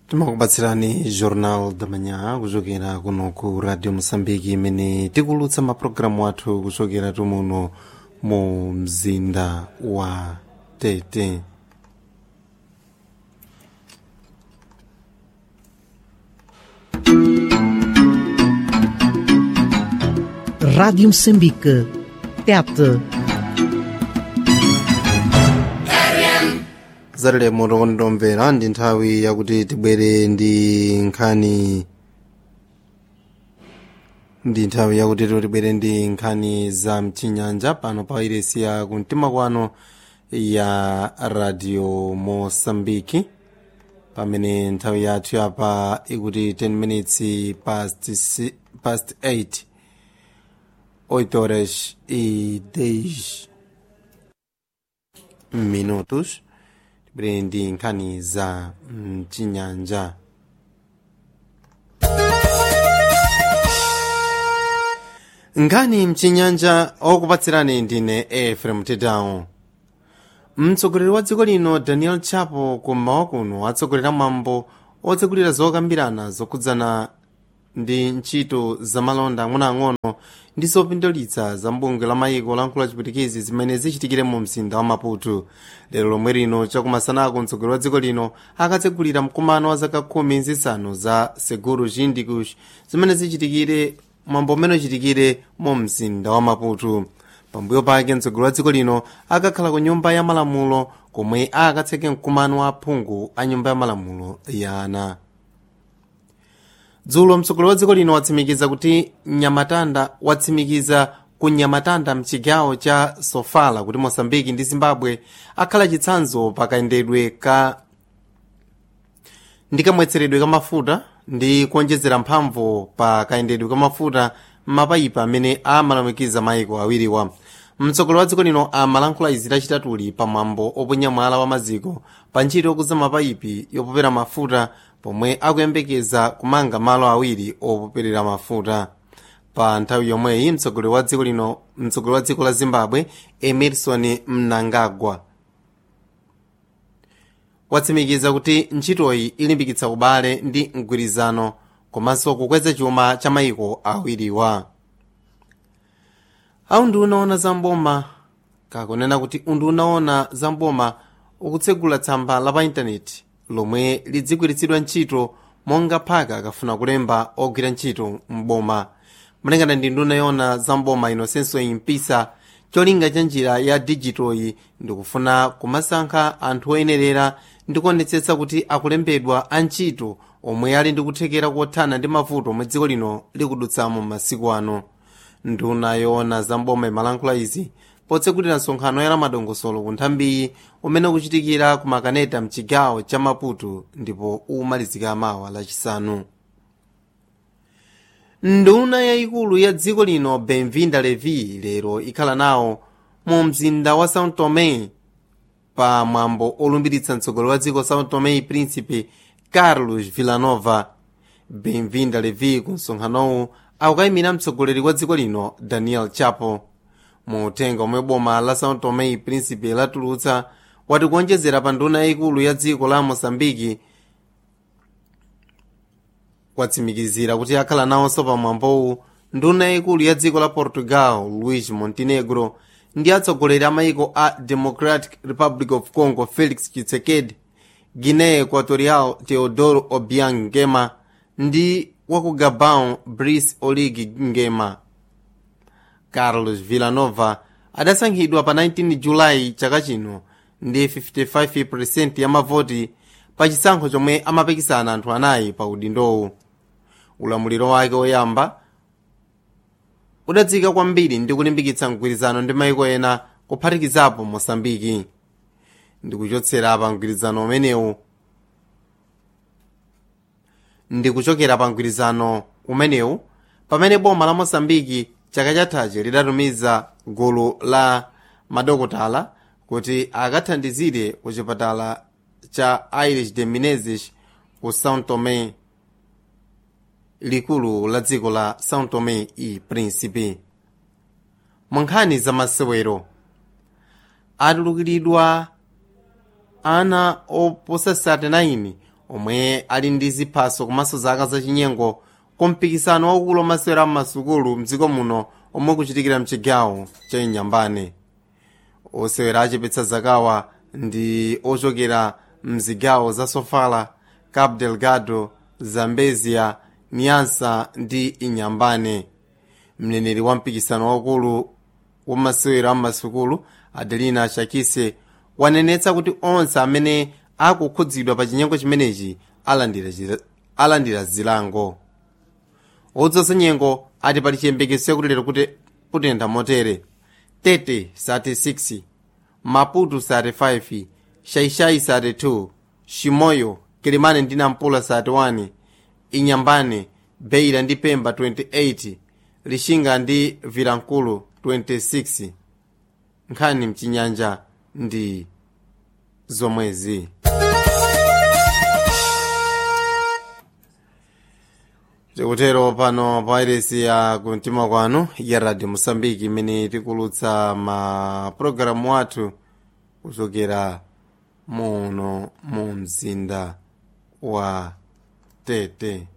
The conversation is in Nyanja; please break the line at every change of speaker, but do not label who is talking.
timakubatsirani jornal da manhã kuchokera kuno ku radio moçambique imene tikulutsa mapulogalamu athu kuchokera tumuno mu mzinda wa tete
Rádio Moçambique. Tete.
zatilemo tokondomvera ndi nthawi yakuti tibwere ndi nkhani ndi nthawi yakuti tibwere ndi nkhani za mchinyanja pano pa iresi ya kumtima kwano ya radio mosambiki pamene nthawi yathu yapa ikuti 10 minutes past, si- past 8 8 horas e 10 minutos tibwere ndi nkhani za mchinyanja nkhani mchinyanja okupatsirani ndine efrem tedawo mtsogoleri wa dziko lino daniel chapo kummawa kuno atsogolera mwambo otsegulira zokambirana zokhudzana ndi ntchito zamalonda ang'onoang'ono ndi zopindulitsa za mbungwe la mayiko lankhulo achipwitikizi zimene zichitikire mu mzinda wa maputo lero lomwe lino chakumasanako mtsogoleri wa dziko lino akatsegulira mkumano wa zaka khumi zisanu za seguro chindikush zimene zichitikire mwambo umene uchitikire mu mzinda wa maputo pambuyo pake mtsogoleri wa dziko lino akakhala ku nyumba ya malamulo komwe akatseke mkumano wa aphungu a nyumba ya malamulo ya ana dzulo mtsogoleri wa dziko lino watsimikiza kuti nyamatanda watsimikiza ku nyamatanda mchigawo cha sofala kuti mosambiki ndi zimbabwe akhala chitsanzo pakayendedwe ka ndi kamwetseredwe ka mafuta ndi kuonjezera mphamvu pa kayendedwe ka mafuta m'mapayipa amene amalumikiza mayiko awiriwa mtsogoleri wa dziko lino amalankhula izi lachitatuli pamwambo oponya mwala wa maziko pa ntchito yokuza mapayipi yopopera mafuta pomwe akuyembekeza kumanga malo awiri opoperera mafuta pa nthawi yomweyi mtsogoleri wa dziko lino mtsogoleri wa dziko la zimbabwe emerson mnangagwa watsimikiza kuti ntchitoyi ilimbikitsa ubale ndi mgwirizano komanso kukweza chuma cha mayiko awiriwa awu ndi unaona za mboma kakunena kuti undu unaona za mboma ukutsegula tsamba la pa intaneti lomwe lidzigwiritsidwa ntchito monga phaka akafuna kulemba ogwira ntchito mboma malingana ndi nduna yona za mboma inosenso impisa cholinga cha njira ya dijitoyi ndikufuna kumasankha anthu oyenerera ndi kuonetsetsa kuti akulembedwa antchito omwe ali ndi kuthekera kothana ndi mavuto omwe dziko lino likudutsamo masiku ano nduna yoona za mboma imalankhula izi potsegulira nsonkhano ya lamadongosolo ku nthambiyi umene ukuchitikira ku makaneta mchigawo cha maputo ndipo umalizika mawa lachisanu nduna yayikulu ya dziko lino benvinda levi lero ikhala nawo mu mzinda wa sao tome pa mwambo olumbiritsa mtsogoleri wa dziko sao tome príncipe carlos villanova benvinda levi ku msonkhanowu akukayimira mtsogoleri wa dziko lino daniel chapo mu uthenga omwe boma la sao tome príncipe latulutsa wati kuonjezera pa nduna yayikulu ya dziko la moçambike watsimikizira kuti akhala nawonso pamwambowu nduna yayikulu ya dziko la portugal luis montenegro ndi atsogoleri a mayiko a democratic republic of congo felix tshisekedi guinea equatorial teodoro obiang ngema ndi waku gabon brice olig ngema carlos villanova adasankhidwa pa 19 julayi chaka chino ndi 55% ya mavoti pa chisankho chomwe amapikisana anthu anayi pa udindowu ulamuliro wake woyamba udadzika kwambiri ndi kulimbikitsa mgwirizano ndi mayiko ena kuphatikizapo mosambiki ndikuchotsera pa mgwirizano umenewu ndikuchokera pa mgwirizano umenewu pamene boma la mosambiki chaka chathachi lidatumiza gulu la madokotala kuti akathandizire ku chipatala cha irish de menezes ku sao tome likulu la dziko la sao tome e principe mu nkhani za masewero atulukiridwa ana oposa 39 omwe ali ndi ziphaso komanso zaka zachinyengo kumpikisano waukulu wamasewera m'masukulu mdziko muno omwe kuchitikira mchigawo cha inyambane osewera achepetsa zakawa ndi ochokera mzigawo za sofala cabo delgado zambezia niansa ndi inyambane mneneri wa mpikisano waukulu wamasewera m'masukulu adelina shakise wanenetsa kuti onse amene akukhudzidwa pa chinyengo chimenechi alandira, chira- alandira zilango odzosa nyengo ati pali chiyembekezo chakuti lero kuti kutentha motere tete sati 6 maputo sati 5 shaishai sati 2 shimoyo kilimane ndi nampula sati 1 inyambane beira ndi pemba 28 lishinga ndi vilankulu 26 nkhani mchinyanja ndi zomwezi tikutero pano pa iresi ya kumtima kwanu ya radio mosambiki imene tikulutsa ma pulogalamu athu kuchokera muno mu mzinda wa tete